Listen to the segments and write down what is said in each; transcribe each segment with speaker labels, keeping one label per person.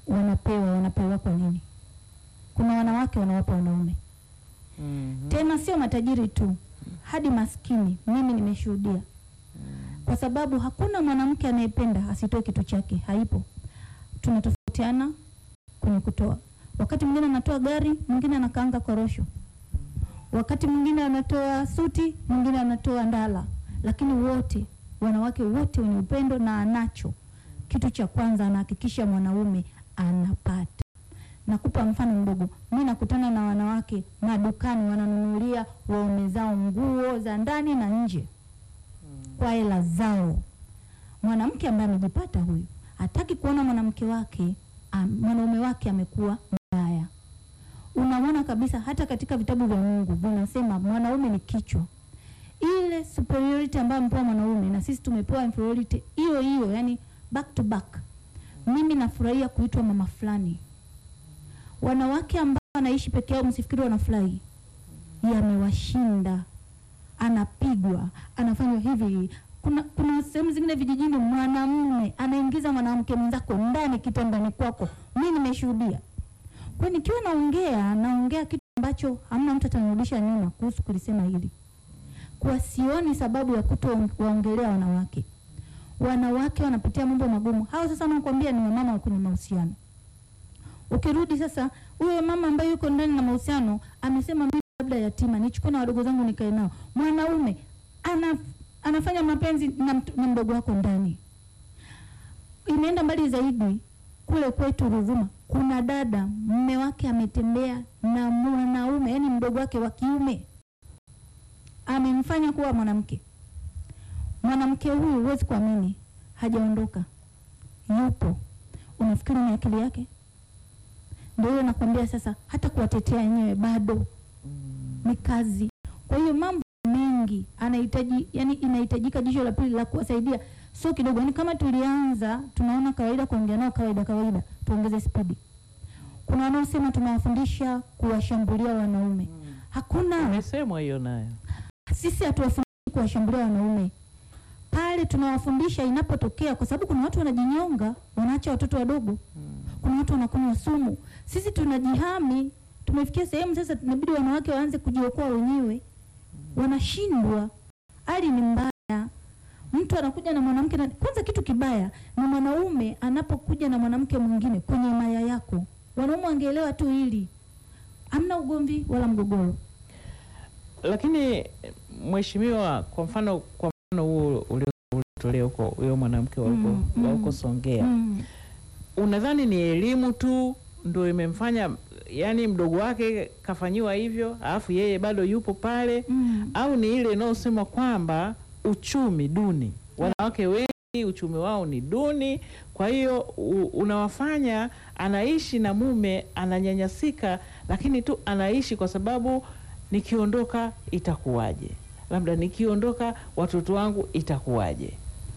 Speaker 1: wanapewa wanapewa kwa nini? Kuna wanawake wanawapa wanaume
Speaker 2: Mhm.
Speaker 1: tena sio matajiri tu, hadi maskini. Mimi nimeshuhudia, kwa sababu hakuna mwanamke anayependa asitoe kitu chake, haipo. Tunatofautiana kwenye kutoa. Wakati mwingine anatoa gari, mwingine anakaanga korosho, wakati mwingine anatoa suti, mwingine anatoa ndala, lakini wote wanawake wote wenye upendo na anacho kitu cha kwanza, anahakikisha mwanaume anapata. Nakupa mfano mdogo. Mi nakutana na wanawake madukani, wananunulia waume zao nguo za ndani na nje kwa hela zao. Mwanamke ambaye amejipata huyu hataki kuona mwanamke wake am, mwanaume wake amekuwa mbaya. Unamwona kabisa, hata katika vitabu vya Mungu vinasema mwanaume ni kichwa. Ile superiority ambayo amepewa mwanaume na sisi tumepewa inferiority hiyo hiyo, yani back to back. Mimi nafurahia kuitwa mama fulani wanawake ambao wanaishi peke yao, msifikiri wanafurahi, yamewashinda. Anapigwa, anafanywa hivi. Kuna kuna sehemu zingine vijijini, mwanamume anaingiza mwanamke mwenzako ndani kitandani kwako. Mi nimeshuhudia. Kwa nikiwa naongea naongea kitu ambacho hamna mtu atanirudisha nyuma kuhusu kulisema hili, kwa sioni sababu ya kutowaongelea wanawake. Wanawake wanapitia mambo magumu. Hao sasa nakwambia ni wamama wa kwenye mahusiano Ukirudi sasa, huyo mama ambaye yuko ndani na mahusiano amesema mimi labda yatima, nichukue na wadogo zangu nikae nao. Mwanaume ana, anafanya mapenzi na, mt- na mdogo wako ndani. Imeenda mbali zaidi, kule kwetu Ruvuma kuna dada mume wake ametembea na mwanaume, yani mdogo wake wa kiume amemfanya kuwa mwanamke. Mwanamke huyu huwezi kuamini, hajaondoka, yupo. Unafikiri ni akili yake? Ndio hiyo nakwambia sasa, hata kuwatetea wenyewe bado ni kazi. Kwa hiyo mambo mengi anahitaji, yani inahitajika jicho la pili la kuwasaidia, sio kidogo. Yani kama tulianza tunaona kawaida kuongea nao kawaida kawaida, tuongeze spidi. Kuna wanaosema tunawafundisha kuwashambulia wanaume. Hakuna,
Speaker 2: Imesemwa hiyo nayo.
Speaker 1: sisi hatuwafundishi kuwashambulia wanaume pale, tunawafundisha inapotokea, kwa sababu kuna watu wanajinyonga, wanaacha watoto wadogo kuna watu wanakunywa sumu. Sisi tunajihami, tumefikia sehemu sasa inabidi wanawake waanze kujiokoa wenyewe, wanashindwa. Hali ni mbaya. Mtu anakuja na mwanamke na, kwanza kitu kibaya ni mwanaume anapokuja na mwanamke mwingine kwenye maya yako. Wanaume wangeelewa tu hili, hamna ugomvi wala mgogoro.
Speaker 2: Lakini mheshimiwa, kwa mfano kwa mfano huo ulio- uliotolea huko huyo mwanamke wa huko
Speaker 1: Mm,
Speaker 2: wa
Speaker 1: mm.
Speaker 2: huko Songea,
Speaker 1: Mm.
Speaker 2: unadhani ni elimu tu ndio imemfanya yani mdogo wake kafanyiwa hivyo, alafu yeye bado yupo pale,
Speaker 1: Mm.
Speaker 2: au ni ile inayosema kwamba uchumi duni, wanawake wengi uchumi wao ni duni, kwa hiyo u- unawafanya anaishi na mume ananyanyasika, lakini tu anaishi kwa sababu nikiondoka itakuwaje, labda nikiondoka watoto wangu itakuwaje?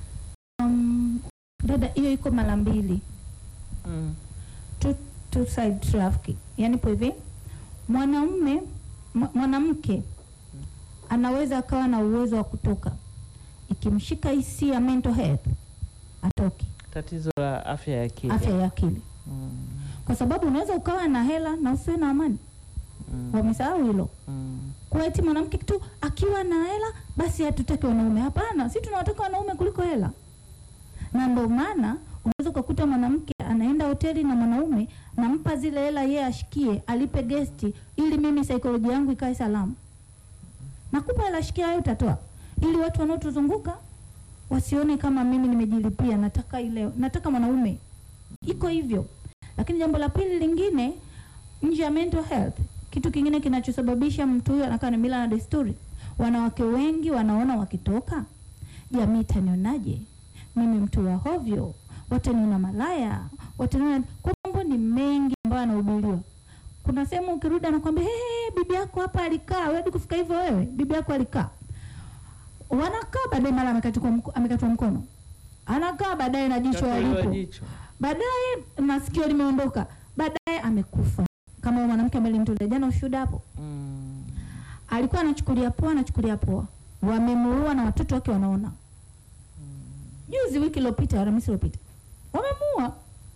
Speaker 1: Um, dada, hiyo iko mara mbili
Speaker 2: mm.
Speaker 1: two, two side traffic. Yani po hivi mwanaume mwa- mwanamke anaweza akawa na uwezo wa kutoka, ikimshika hisia mental health atoke,
Speaker 2: Tatizo la afya ya akili
Speaker 1: afya ya akili,
Speaker 2: mm.
Speaker 1: kwa sababu unaweza ukawa na hela na usiwe na amani.
Speaker 2: Mm.
Speaker 1: Wamesahau hilo.
Speaker 2: Mm.
Speaker 1: Kwa eti mwanamke tu akiwa na hela basi hatutaki wanaume. Hapana, si tunawataka wanaume kuliko hela, na ndio maana unaweza ukakuta mwanamke anaenda hoteli na mwanaume, nampa zile hela yeye ashikie, alipe gesti, ili mimi saikolojia yangu ikae salama. Nakupa hela, shikia hayo, utatoa ili watu wanaotuzunguka wasione kama mimi nimejilipia, nataka ile, nataka mwanaume. Iko hivyo. Lakini jambo la pili lingine, nje ya mental health, kitu kingine kinachosababisha mtu huyo anakaa na mila na desturi, wanawake wengi wanaona wakitoka, jamii itanionaje? Mimi mtu wa hovyo, wataniona malaya, wataniona. Kwa mambo ni mengi ambayo anahubiriwa. Kuna sehemu ukirudi anakwambia hey, bibi yako hapa alikaa, wewe hadi kufika hivyo wewe, bibi yako alikaa. Wanakaa baadaye, mara amekatwa mko, amekatwa mkono, anakaa baadaye na jicho
Speaker 2: Katolewa
Speaker 1: alipo
Speaker 2: jicho.
Speaker 1: baadaye masikio limeondoka, baadaye amekufa. Kama huyo mwanamke ambaye nilimtolea jana ushuhuda hapo,
Speaker 2: Mm.
Speaker 1: alikuwa anachukulia poa, anachukulia poa, wamemuua na watoto wake wanaona. Juzi wiki iliyopita, Alhamisi iliyopita, wamemuua.